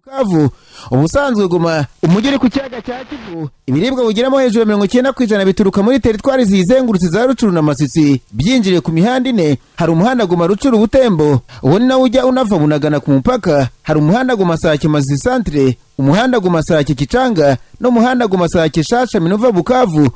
bukavu ubusanzwe guma umujyi uri ku cyaga cya kivu ibiribwa bugeramo hejuru ya mirongo icyenda ku ijana bituruka muri teritwari ziyizengurutse za rucuru na masisi byinjiriye ku mihanda ine hari umuhanda guma rucuru butembo uwo ni nawo ujya unava bunagana ku mupaka hari umuhanda guma sake mazi santere umuhanda guma sake kicanga n'umuhanda guma sake shasha minova bukavu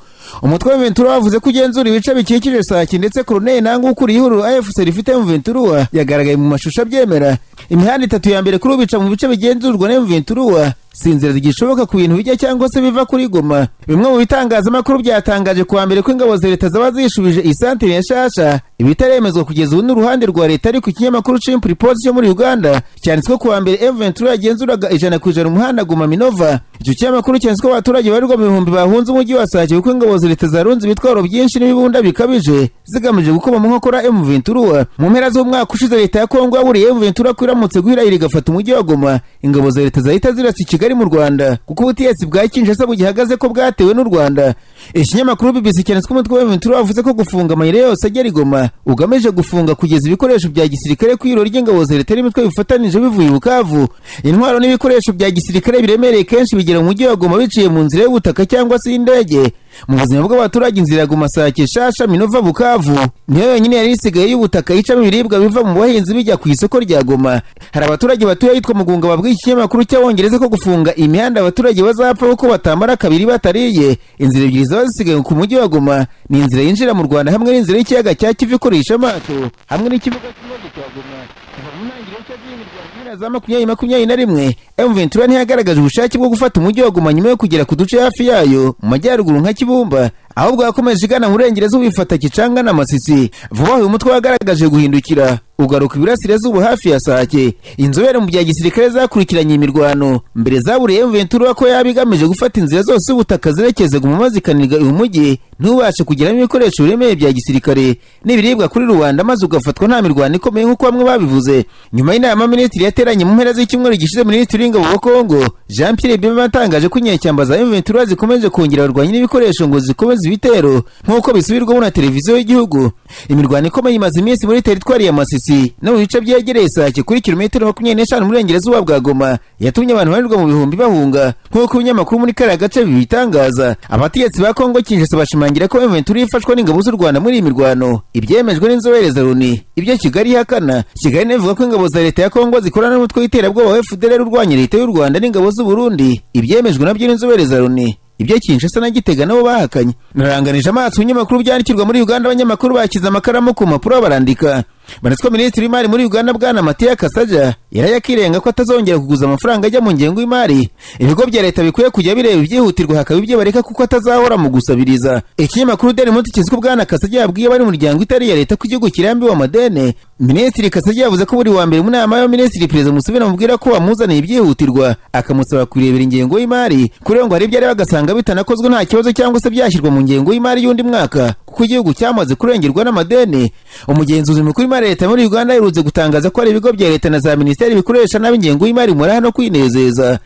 umutwe wa ventura wavuze ko ugenzura ibice bikikije sake ndetse koroneli nanga ukuriye ihuriro afc rifite mu ventura yagaragaye mu mashusho abyemera imihanda itatu ya mbere kuri ubu ica mu bice bigenzurwa na ventura si inzira zigishoboka ku bintu bijya cyangwa se biva kuri goma bimwe mu bitangazamakuru byatangaje kuwa mbere ko ingabo za leta zaba zishubije iyi santere ya shasha ibitaremezwa kugeza ubu n'uruhande rwa leta ariko ikinyamakuru cimpuri posi cyo muri uganda cyanditswe kuwa mbere eventura yagenzuraga ijana ku ijana umuhanda guma minova icyo kinyamakuru cyanditswe abaturage barirwa mu bihumbi bahunze umujyi wa sake kuko ingabo za leta zarunze ibitwaro byinshi n'ibibunda bikabije zigamije gukoma mu nkokora emuventura mu mpera z'umwaka ushize leta ya kongo yaburiye emuventura ko iramutse guhirahira igafata umujyi wa goma ingabo za leta zahita zirasa i kigali mu rwanda kuko ubutegetsi bwa kinshasa bugihagaze ko bwatewe n'u rwanda ikinyamakuru bbc cyanditswe umutwe wa emuventura wavuze ko gufunga amayira yose agera i goma ugamije gufunga kugeza ibikoresho bya gisirikare ku iro ry'ingabo za leta n'imitwe bifatanije bivuye i bukavu intwaro n'ibikoresho bya gisirikare biremereye kenshi bigira mu mujyi wa goma biciye mu nzira y'ubutaka cyangwa se y'indege mu buzima bw'abaturage inzira ya goma sake shasha minova bukavu niyo yonyine yari isigaye y'ubutaka icamo ibiribwa biva mu bahinzi bijya ku isoko rya goma hari abaturage batuye ahitwa mugunga babwiye ikinyamakuru cy'abongereza ko gufunga imihanda abaturage bazapfa kuko batambara kabiri batariye inzira ebyiri zaba zisigaye ku mujyi wa goma ni inzira yinjira mu rwanda hamwe n'inzira y'ikiyaga cya kivu ikoresha amato hamwe n'ikibuga cy'indege cya goma kuva mu ntangiriro cy'agihindi rwa mpera za makumyabiri makumyabiri na rimwe emu ventura ntiyagaragaje ubushake bwo gufata umujyi wa goma nyuma yo kugera ku duce hafi yayo mu majyaruguru nka kibumba ahubwo yakomeje igana mu burengerazuba ifata kicanga na masisi vuba aha uyu mutwe wagaragaje guhindukira ugaruka iburasirazuba hafi ya sake inzobere mu bya gisirikare zakurikiranye imirwano mbere zaburiye emu ventura ko yaba igamije gufata inzira zose z'ubutaka zerekeza guma zikanirwa uyu mujyi ntubashe kugeramo ibikoresho biremereye bya gisirikare n'ibiribwa kuri rubanda maze ugafatwa nta mirwano ikomeye nk'uko bamwe babivuze nyuma y'inama minisitiri yateranye mu mpera z'icyumweru gishize minisitiri w'ingabo wa kongo jean pierre bima yatangaje ko inyeshyamba za emuventura zikomeje kongera abarwanyi n'ibikoresho ngo zikomeze ibitero nk'uko bisubirwamo na televiziyo y'igihugu imirwano ikomeye imaze iminsi muri teritwari ya masisi no mu bice byegereye sake kuri kilometero makumyabiri n'eshanu mu burengerazuba bwa goma yatumye abantu barirwa mu bihumbi bahunga nk'uko ibinyamakuru muri kariya gace bibitangaza abategetsi ba kongo kinshasa bashima bashimangira ko Ventura ifashwa n'ingabo z'u Rwanda muri iyi mirwano ibyemejwe n'inzobere za Loni ibyo Kigali ihakana Kigali ivuga ko ingabo za leta ya Kongo zikorana n'umutwe w'iterabwoba wa FDLR urwanya leta y'u Rwanda n'ingabo z'u Burundi ibyemejwe nabyo n'inzobere za Loni ibyo Kinshasa na Gitega nabo bahakanye naranganije amaso ibinyamakuru byandikirwa muri Uganda abanyamakuru bakiza amakaramu ku mpapuro barandika banetswa minisitiri w'imari muri uganda bwana matiya kasaja yarajya akirenga ko atazongera kuguza amafaranga ajya mu ngengo y'imari ibigo bya leta bikwiye kujya bireba ibyihutirwa hakaba ibyo bareka kuko atazahora mu gusabiriza ikinyamakuru deni muti kizwi bwana kasaja yabwiye abari mu muryango itari iya leta ko igihugu kirambiwe amadeni minisitiri kasaja yavuze ko buri wa mbere mu nama y'abaminisitiri perezida museveni amubwira ko wamuzaniye ibyihutirwa akamusaba kurebera ingengo y'imari kurenga ngo hari ibyo areba agasanga bitanakozwe nta kibazo cyangwa se byashyirwa mu ngengo y'imari y'undi mwaka kuko igihugu cyamaze kurengerwa n'amadeni umugenzuzi mukuru w'imari leta muri uganda iherutse gutangaza ko hari ibigo bya leta na za minisiteri bikoresha nabi ingengo y'imari mu no kwinezeza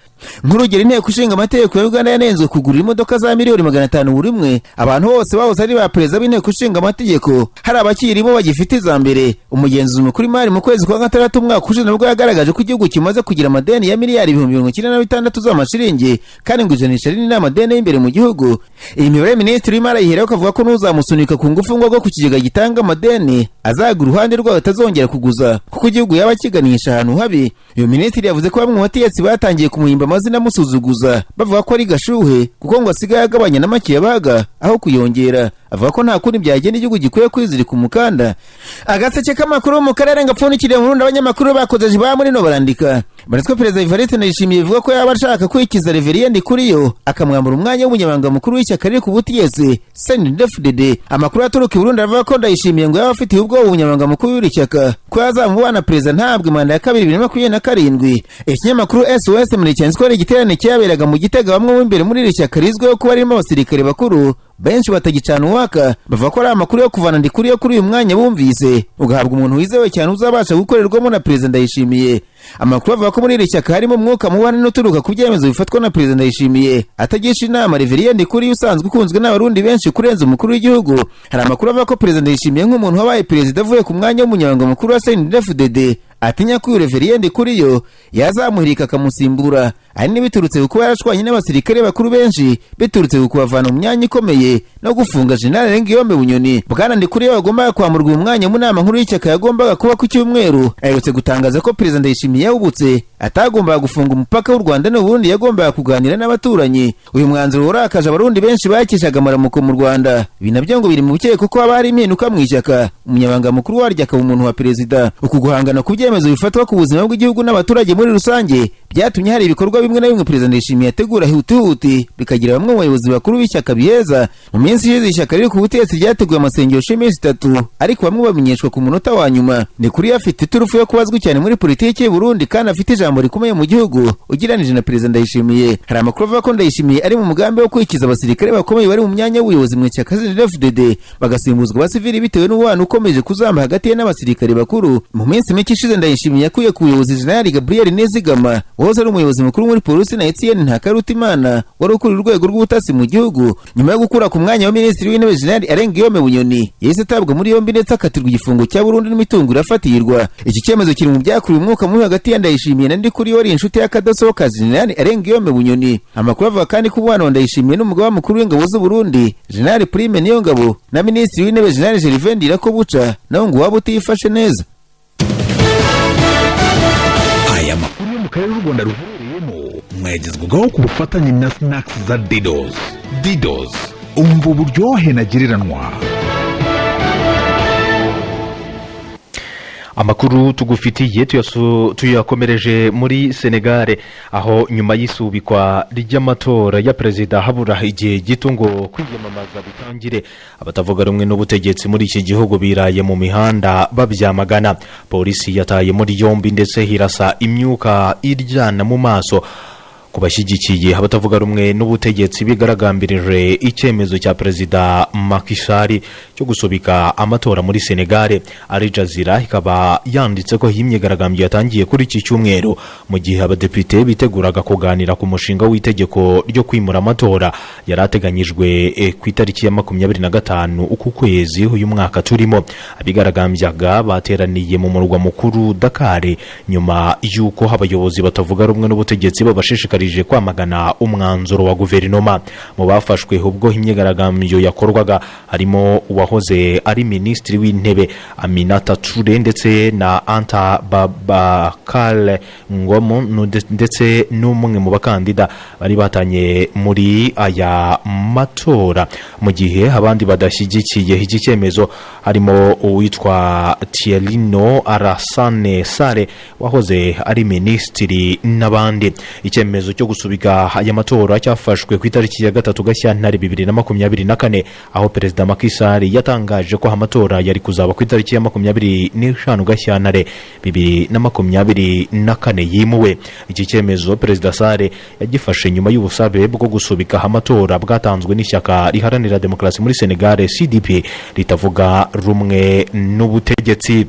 nk'urugero inteko ishinga amategeko ya uganda yanenzwe kugurira imodoka za miliyoni magana atanu buri umwe abantu bose bahoze ari ba perezida b'inteko ishinga amategeko hari abakirimo bagifite iza mbere umugenzuzi mukuru imari mu kwezi kwa gatandatu umwaka ushize nabwo yagaragaje ko igihugu kimaze kugira amadeni ya miliyari ibihumbi mirongo icyenda na bitandatu z'amashiringi kandi ngo ijanisha rinini ni amadeni y'imbere mu gihugu iyi mibare minisitiri w'imari ayiheraho akavuga ko n'uzamusunika ku ngufu ngo agwe ku kigega gitanga amadeni azaga uruhande rwayo atazongera kuguza kuko igihugu yaba akiganisha ahantu habi uyu minisitiri yavuze ko bamwe mu bategetsi batangiye kumuhimba amazina amusuzuguza bavuga ko ari gashuhe kuko ngo asigaye agabanya n'amakiyabaga aho kuyongera avuga ko nta kundi byagenda igihugu gikwiye kwizirika umukanda agaseke k'amakuru mu karere gapfundikiriye mu rundi abanyamakuru bakoze ba muri no barandika banitswe perezida ivariste ndayishimiye bivuga ko yaba ashaka kwikiza reveriyende kuri yo akamwambura umwanya w'umunyamabanga mukuru w'ishyaka riri ku butegetsi sendefudede amakuru aturuka i burundi aravuga ko ndayishimiye ngo yaba afitiye ubwoba umunyamabanga mukuru w'iri shyaka ko yazamubana perezida ntabwe manda ya kabiri bibiri na makumyabiri na karindwi ikinyamakuru sos muri cyanditswe hari igiterane cyaberaga mu gitega bamwe mu imbere muri iri shyaka rizwiho kuba ririmo abasirikare bakuru benshi batagicana uwaka bavuga ko ari amakuru yo kuvana ndikuriye kuri uyu mwanya bumvise ugahabwa umuntu wizewe cyane uzabasha gukorerwamo na perezida ndayishimiye amakuru avuga ko muri iri shyaka harimo umwuka mubana n'uturuka ku byemezo bifatwa na perezida ndayishimiye atagisha inama reveriyende kuri usanzwe ukunzwe n'abarundi benshi kurenza umukuru w'igihugu hari amakuru avuga ko perezida ndayishimiye nk'umuntu wabaye perezida avuye ku mwanya w'umunyamabanga mukuru wa snfdd atinya ko uyu reveriyende kuri yo yazamuhirika akamusimbura ahanini biturutse ku kuba yarashwanye n'abasirikare bakuru benshi biturutse ku kubavana mu myanya ikomeye no gufunga jenerali ngiyombe bunyoni bwana ndikuriyo wagombaga kwamurwa uyu mwanya mu nama nkuru y'ishyaka yagombaga kuba ku cyumweru aherutse gutangaza ko perezida ndayishimiye yawubutse atagombaga gufunga umupaka w'u rwanda n'uburundi yagombaga kuganira n'abaturanyi uyu mwanzuro warakaje abarundi benshi bakishaga amaramuko mu rwanda ibi nabyo ngo biri mu bukeye kuko haba hari impinduka mu ishyaka umunyabanga mukuru waryo akaba umuntu wa perezida uku guhangana ku byemezo bifatwa ku buzima bw'igihugu n'abaturage muri rusange byatumye hari ibikorwa bimwe na bimwe perezida ndayishimiye ategura hutihuti bikagira bamwe mu bayobozi bakuru b'ishyaka biheza mu minsi ishize ishyaka riri ku butegetsi ryateguye amasengesho y'iminsi itatu ariko bamwe bamenyeshwa ku munota wa nyuma ni kuri afite iturufu yo kuba azwi cyane muri politiki y'u Burundi kandi afite ijambo rikomeye mu gihugu ugereranije na perezida ndayishimiye hari amakuru avuga ko ndayishimiye ari mu mugambi wo kwikiza abasirikare bakomeye bari mu mwanya w'ubuyobozi mu ishyaka CNDD-FDD bagasimbuzwa abasivili bitewe n'umubano ukomeje kuzamba hagati ye n'abasirikare bakuru mu minsi mike ishize ndayishimiye yakuye ku buyobozi jenerali gabriel nizigama wahoze ari umuyobozi mukuru muri polisi na etienne ntakarutimana wari ukuriye urwego rw'ubutasi mu gihugu nyuma yo gukura ku mwanya wa minisitiri w'intebe jenerali arengiyome bunyoni yahise atabwa muri yombi ndetse akatirwa igifungo cya burundu n'imitungo irafatirwa iki cyemezo kiri mu byakuriye umwuka mubi hagati ya ndayishimiye na ndikuriyo wari inshuti y'akadasohoka jenerali arengiyome bunyoni amakuru avuga kandi ko umwana wa ndayishimiye n'umugaba mukuru w'ingabo z'uburundi jenerali prime niyo ngabo na minisitiri w'intebe jenerali gervain ndirakobuca nawe ngo waba utiyifashe neza aya makuru yo mu karere u rwanda ruherereyemo mwagezwagaho ku bufatanye na sinakisi za didos didos umva uburyohe ntagereranwa amakuru tugufitiye tuyasu- tuyakomereje muri senegare aho nyuma y'isubikwa ry'amatora ya perezida habura igihe gito ngo kwiyamamaza bitangire abatavuga rumwe n'ubutegetsi muri iki gihugu biraye mu mihanda babyamagana polisi yataye muri yombi ndetse hirasa imyuka iryana mu maso ku bashyigikiye abatavuga rumwe n'ubutegetsi bigaragambirije icyemezo cya perezida makishari cyo gusubika amatora muri senegare ari jazira ikaba yanditse ko iyi myigaragambyo yatangiye kuri iki cyumweru mu gihe abadepite biteguraga kuganira ku mushinga w'itegeko ryo kwimura amatora yari ateganyijwe eh, ku itariki ya makumyabiri na gatanu uku kwezi uyu mwaka turimo abigaragambyaga bateraniye mu murwa mukuru dakari nyuma y'uko abayobozi batavuga rumwe n'ubutegetsi babashishikarije kwamagana umwanzuro wa guverinoma mu bafashwe ubwo imyigaragambyo yakorwaga harimo uwahoze ari minisitiri w'intebe aminata ture ndetse na anta babakare ngomo nu- ndetse n'umwe mu bakandida bari batanye muri aya matora mu gihe abandi badashyigikiye iki cyemezo harimo uwitwa tierino arasane sare wahoze ari minisitiri n'abandi icyemezo cyo gusubika aya matora cyafashwe ku itariki ya gatatu gashyantare bibiri na makumyabiri na kane aho perezida makisari yatangaje ko amatora yari kuzaba ku itariki ya makumyabiri n'eshanu gashyantare bibiri na makumyabiri na kane yimuwe iki cyemezo perezida sare yagifashe nyuma y'ubusabe bwo gusubika amatora bwatanzwe n'ishyaka riharanira demokarasi muri senegare cdp ritavuga rumwe n'ubutegetsi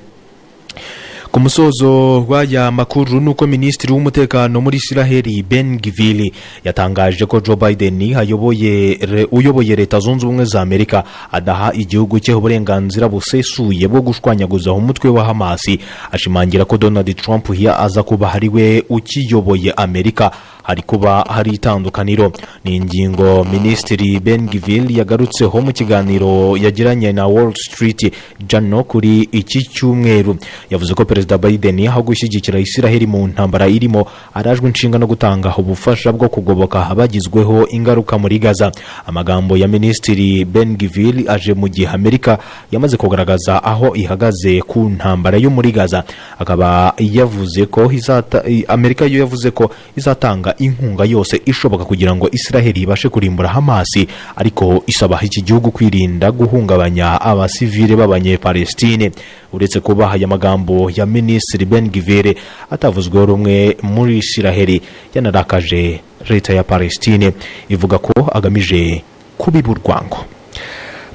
ku musozo w'aya makuru ni uko minisitiri w'umutekano muri israheli ben gvili yatangaje ko joe biden ayoboye re- uyoboye leta zunze ubumwe za amerika adaha igihugu cye uburenganzira busesuye bwo gushwanyaguzaho umutwe wa hamasi ashimangira ko donald trump ya aza kuba ari we ukiyoboye amerika hari kuba hari itandukaniro ni ingingo minisitiri ben gvil yagarutseho mu kiganiro yagiranye na wall street jano kuri iki cyumweru yavuze ko perezida biden aho gushyigikira israheli mu ntambara irimo arajwe inshinga no gutanga ubufasha bwo kugoboka abagizweho ingaruka muri gaza amagambo ya minisitiri ben gvil aje mu gihe amerika yamaze kugaragaza aho ihagaze ku ntambara yo muri gaza akaba yavuze ko izata- i- amerika yo yavuze ko izatanga inkunga yose ishoboka kugira ngo israheli ibashe kurimbura hamasi ariko isaba iki gihugu kwirinda guhungabanya abasivile b'abanyepalestine uretse kuba aya magambo ya minisitiri ben givere atavuzweho rumwe muri israheli yanarakaje leta ya palestine ivuga ko agamije kubiba urwango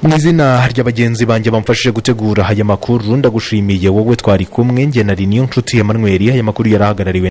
mu izina ry'abagenzi banjye bamfashije gutegura aya makuru ndagushimiye wowe twari kumwe njye nari niyo nshuti emmanuel aya makuru yari ahagarariwe